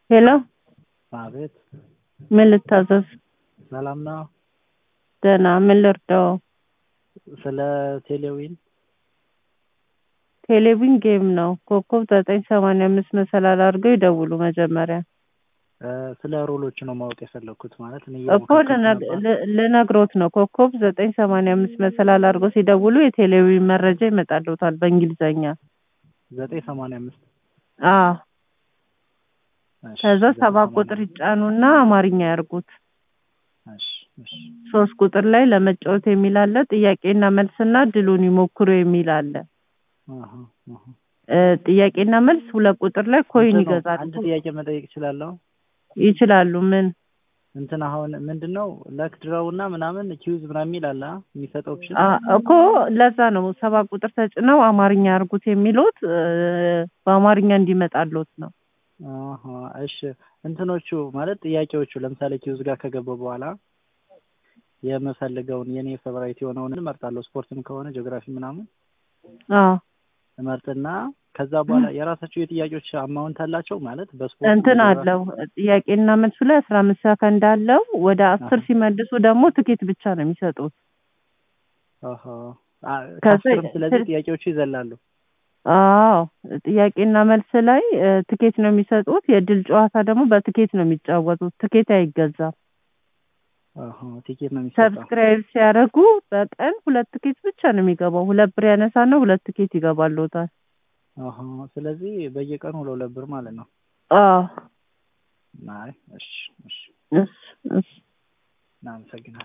ሄሎ አቤት ምን ልታዘዝ? ሰላም ነው። ደህና ምን ልርዳው? ስለ ቴሌዊን ቴሌቪዥን ጌም ነው። ኮከብ ዘጠኝ ሰማንያ አምስት መሰላል አድርገው ይደውሉ መጀመሪያ እ፣ ስለ ሮሎች ነው ማወቅ የፈለግኩት። ማለት እኔ እኮ እየሞከርኩት ልነግ- ነበር። ል- ልነግሮት ነው። ኮከብ ዘጠኝ ሰማንያ አምስት መሰላል አድርገው ሲደውሉ የቴሌቪዥን መረጃ ይመጣልዎታል በእንግሊዘኛ። ዘጠኝ ሰማንያ አምስት አዎ እሺ፣ ከዛ ዘጠኝ ሰባት ሰማንያ ቁጥር ይጫኑና አማርኛ ያርጉት። እሺ፣ እሺ፣ ሶስት ቁጥር ላይ ለመጫወት የሚል አለ። ጥያቄና መልስና ድሉን ይሞክሩ የሚል አለ። አሃ፣ አሃ። እ፣ ጥያቄና መልስ ሁለት ቁጥር ላይ ኮይን እንትኑ ይገዛሉ። አንድ ጥያቄ መጠየቅ እችላለሁ? ይችላሉ። ምን እንትን አሁን ምንድን ነው ለክ ድረው እና ምናምን ኪዩዝ ምናምን የሚል አለ አ? የሚሰጠው ኦፕሽን አ፣ እኮ ለዛ ነው ሰባት ቁጥር ተጭነው አማርኛ ያርጉት የሚሉት እ፣ በአማርኛ እንዲመጣልዎት ነው። አሃ፣ እሺ። እንትኖቹ ማለት ጥያቄዎቹ ለምሳሌ ኪዩዝ ጋር ከገባው በኋላ የምፈልገውን የኔ ፌቨራይት የሆነውን እመርጣለሁ። ስፖርትም ከሆነ ጂኦግራፊ ምናምን አዎ እመርጥና ከዛ በኋላ የራሳቸው የጥያቄዎች አማውንት አላቸው ማለት በስፖርት እንትን በጂኦግራፊ አለው ጥያቄና መልሱ ላይ አስራ አምስት ሰከንድ አለው። ወደ አስር አሃ። ሲመልሱ ደግሞ ትኬት ብቻ ነው የሚሰጡት። አሃ አ፣ ከዛ ከአስርም ስለዚህ ስል- ጥያቄዎቹ ይዘላሉ። አዎ ጥያቄና መልስ ላይ እ፣ ትኬት ነው የሚሰጡት። የድል ጨዋታ ደግሞ በትኬት ነው የሚጫወቱት። ትኬት አይገዛም። አሃ ቲኬት ነው የሚሰጠው። ሰብስክራይብ ሲያደርጉ በቀን ሁለት ትኬት ብቻ ነው የሚገባው። ሁለት ብር ያነሳና ሁለት ትኬት ይገባልዎታል። አሃ ስለዚህ በየቀኑ ሁለት ሁለት ብር ማለት ነው። አዎ አይ እሺ፣ እሺ፣ እሺ እሺ እናመሰግናለን።